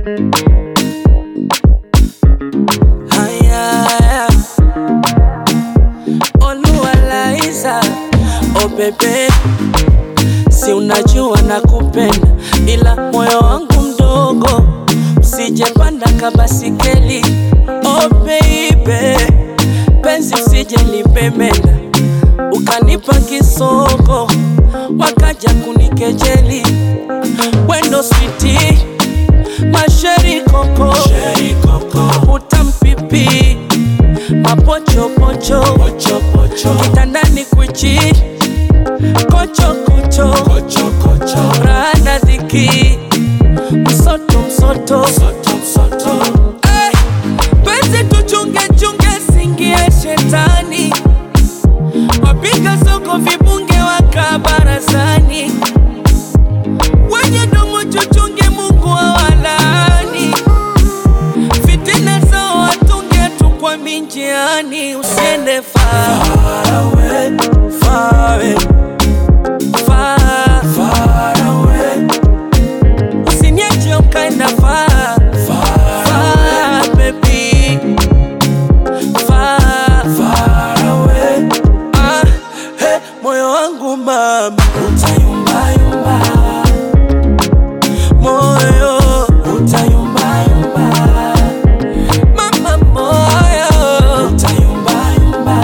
Haya, Oluwalaiza, oh bebe, si unajua nakupenda, ila moyo wangu mdogo, usijepanda kabasikeli. Oh baby, penzi usije lipemenda, ukanipa kisoko, wakaja kunikejeli. Wendo switi, masheri koko, utampipi mapochopocho kitandani kwichi kochokocho rana dhiki msoto msoto Eh, penzi tuchungechunge singie shetani wapiga soko vibunge waka barazani wenye domo chuchunge Mungu awalaani fitina zao watunge tu kwa minjiani usiende far away, far away, far, far away. Usiniache ukaenda far, far, baby. Far, far away. Ah, hey, moyo wangu mama utayumbayumba moyo utayumbayumba mama moyo utayumbayumba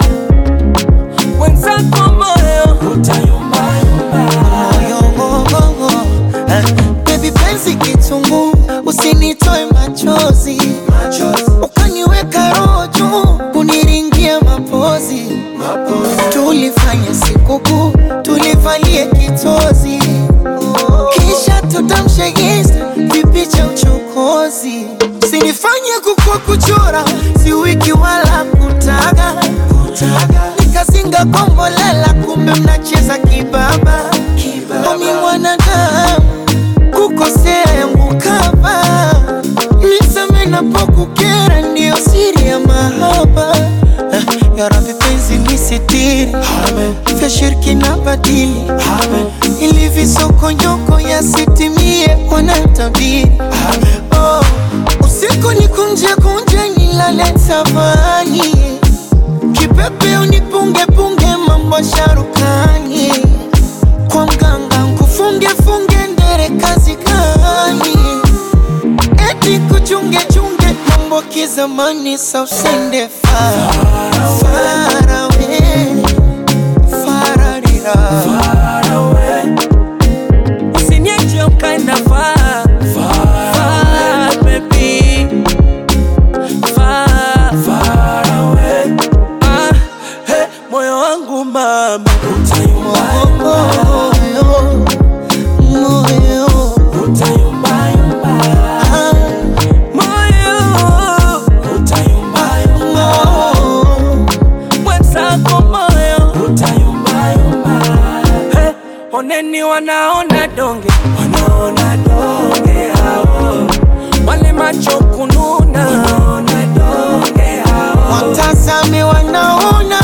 wenzako moyo utayumbayumba Moyo, eh, baby penzi kitungu, usinitoe machozi, ukaniweka roho juu, kuniringia mapozi, tulifanya sikukuu, tulivalie kitozi, kisha tutamshe insta vipicha uchokozi, sinifanye kukua kuchora, si wiki wala kutaga, nikazinga kombolela, kumbe mnacheza kibaba, omi mwanadamu kukosea yangu kama nisame napokukera, ndiyo siri ya mahaba. Eh, Ya Rabbi penzi nisitiri, vya shirki na badili, ili visokonyoko yasitimie, wanatabiri oh, usiku ni kunje kunje, nilale tavani, kipepe unipunge punge, mambo sharukani kwa mganga nkufunge funge ndere kazi gani? Eti kuchunge chunge mambo kizamani, sa usende far far away, fararira Usiniache ukaenda far, far, baby. Far, far away. Ah, hey, moyo wangu mama utayumbayumba, moyo moyo utayumbayumba. ah, Moyo utayumbayumba, moyo mwenzako moyo utayumbayumba. Hey, oneni wanaona donge, wanaona donge hao, wale macho kununa, wanaona donge hao. watazame wanaona